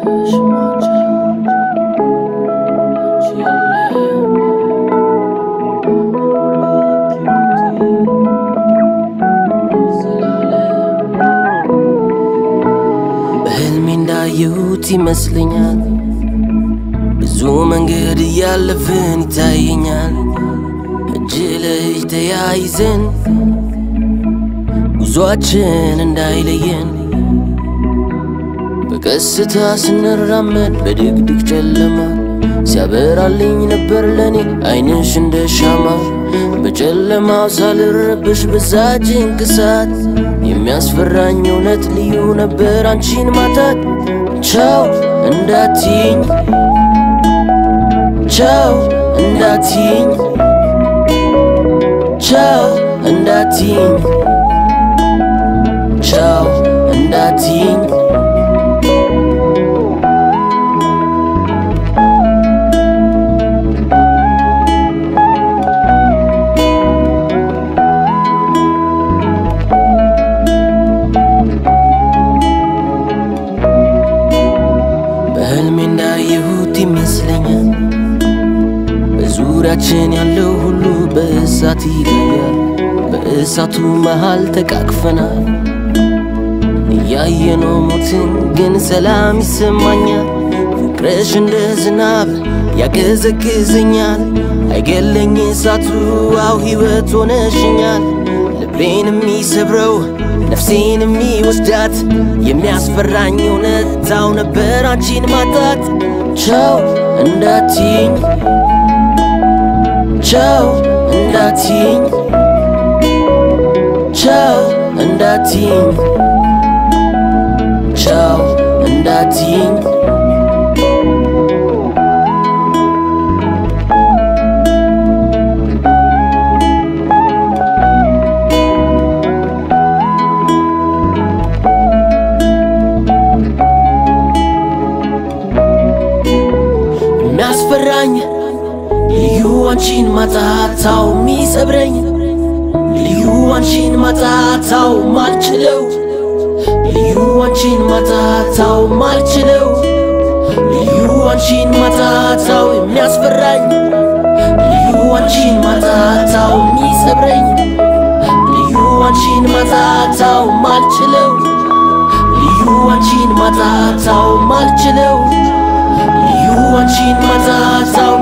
በህልሜ እንዳየሁት ይመስለኛል ብዙ መንገድ እያለፍን ይታየኛል እጅ ለእጅ ተያይዘን ጉዞአችን እንዳይለየን በቀስታ ስንራመድ በድቅድቅ ጨለማ ሲያበራልኝ ነበር ለኔ አይንሽ እንደ ሻማ በጨለማው ሳልረብሽ በዛ ጭንቅ ሰዓት የሚያስፈራኝ እውነት ልዩ ነበር አንቺን ማጣት ቻው እንዳትይኝ ቻው እንዳትይኝ ቻው እንዳትይኝ ቻው እንዳትይኝ በህልሜ እንዳየሁት ይመስለኛል በዙሪያችን ያለው ሁሉ በእሳት ይጋያል በእሳቱ መሃል ተቃቅፈናል እያየነው ሞትን ግን ሰላም ይሰማኛል ፍቅርሽ እንደ ዝናብ ያቀዘቅዘኛል አይገለኝ እሳቱ አው ሕይወት ሆነሽኛል ልቤን የሚሰብረው ነፍሴን የሚወስዳት የሚያስፈራኝ እውነታው ነበር አንቺን ማጣት ቻው እንዳትይኝ ቻው እንዳትይኝ ቻው እንዳትይኝ ቻው እንዳትይኝ የሚያስፈራኝ ልዩ አንቺን ማጣታው የሚሰብረኝ ልዩ አንቺን ማጣታው ማልችለው ልዩ አንቺን ማጣታው ማልችለው ልዩ አንቺን ማጣታው የሚያስፈራኝ ልዩ አንቺን ማጣታው የሚሰብረኝ ልዩ አንቺን ማጣታው ማልችለው ልዩ አንቺን ማጣታው ማልችለው ልዩ አንቺን ማጣታው